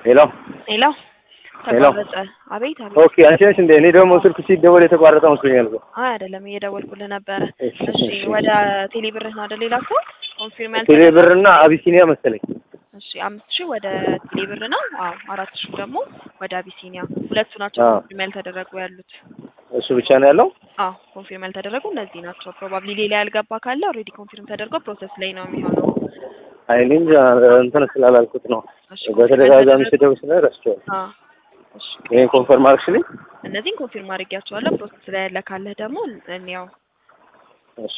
ሄሎ ሄሎ ሄሎ። ተቋረጠ። አቤት አቤት። ኦኬ፣ አንቺ ነሽ እንደ እኔ ደግሞ ስልክ ሲደወል የተቋረጠ መስሎኛል እኮ። አይ አይደለም፣ እየደወልኩልህ ነበረ። እሺ፣ እሺ እሺ። ወደ ቴሌ ብርህ ነው አይደል? ሌላ ሰው ኮንፊርም ያልተ ቴሌ ብርና አቢሲኒያ መሰለኝ። እሺ አምስት ሺህ ወደ ቴሌ ብር ነው። አዎ አራት ሺህ ደግሞ ወደ አቢሲኒያ። ሁለቱ ናቸው አዎ። ኮንፊርም ያልተደረጉ ያሉት። እሱ ብቻ ነው ያለው። አዎ ኮንፊርም ያልተደረጉ እነዚህ ናቸው። ፕሮባብሊ ሌላ ያልገባ ካለ ኦልሬዲ ኮንፊርም ተደርጎ ፕሮሰስ ላይ ነው የሚሆነው። አይ እኔ እንጃ እንትን ስላላልኩት ነው። እሺ በተደጋጋሚ ስደውል ስለ ረስቼዋለሁ። አዎ እሺ ይሄን ኮንፈርም አድርግሽልኝ። እነዚህን ኮንፊርም አድርጌያቸዋለሁ። ፕሮሰስ ላይ ያለ ካለህ ደግሞ እንያው እሺ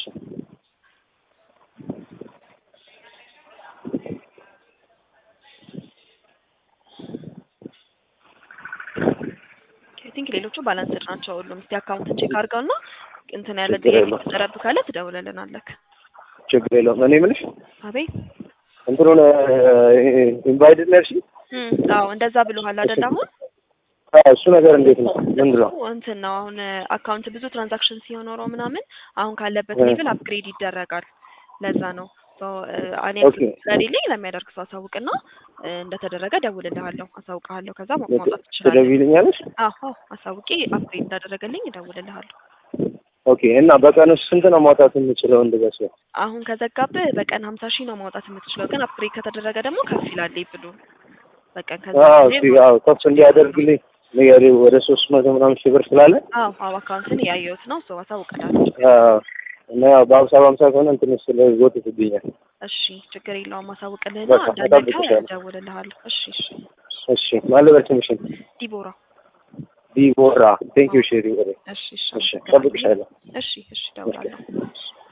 አይ ቲንክ ሌሎቹ ባላንስድ ናቸው ሁሉም። እስቲ አካውንትን ቼክ አድርገውና እንትን ያለ ችግር ጥያቄ የለውም። ተጠረብ ካለ ትደውልልናለህ። ችግር የለውም። እኔ የምልሽ አቤት እንትኑን ኢንቫይትድ ነርሽ እም አዎ እንደዛ ብሎሃል አይደል? አሁን እሱ ነገር እንዴት ነው? ምንድን ነው? እሱ እንትን ነው አሁን አካውንት ብዙ ትራንዛክሽን ሲኖረው ምናምን አሁን ካለበት እ። ሌቭል አፕግሬድ ይደረጋል። ለዛ ነው ሶ እኔ ኦኬ። ስለሌለኝ ለሚያደርግ ሰው አሳውቅና እ፣ እንደተደረገ እደውልልሃለሁ፣ አሳውቅሃለሁ። ከዛ ማ- ማውጣት ትችላለህ። ትደውይልኛለሽ? አዎ አዎ አሳውቄ አፕግሬድ እንዳደረገልኝ እደውልልሃለሁ። ኦኬ። እና በቀን ውስጥ ስንት ነው ማውጣት የምችለው እንደዛ ሲሆን? አሁን ከዘጋብህ በቀን ሀምሳ ሺህ ነው ማውጣት የምትችለው፣ ግን አፕግሬድ ከተደረገ ደግሞ ከፍ ይላል ብሉ በቀን ከዛ አዎ ጊዜ እስኪ አዎ ከፍ እንዲያደርግልኝ ንገሪው። ወደ ሶስት መቶ ምናምን ሺህ ብር ስላለ አዎ አዎ አካውንትን ያየሁት ነው ሰው አሳውቅልሃለሁ። አዎ። እና ያው በሀምሳ በሀምሳ ከሆነ እንትን ስለ ይጎትትብኛል። እሺ ችግር የለውም አሳውቅልህና በቃ እንዳለቀ እጠብቅሻለሁ። እደውልልሃለሁ። እሺ እሺ እሺ ማን ልበል ስምሽን? ዲቦራ ዲቦራ ቴንክ ዩ ሼሪ። እሺ እሺ እሺ አመሰግናለሁ። እጠብቅሻለሁ። እሺ እሺ እደውላለሁ።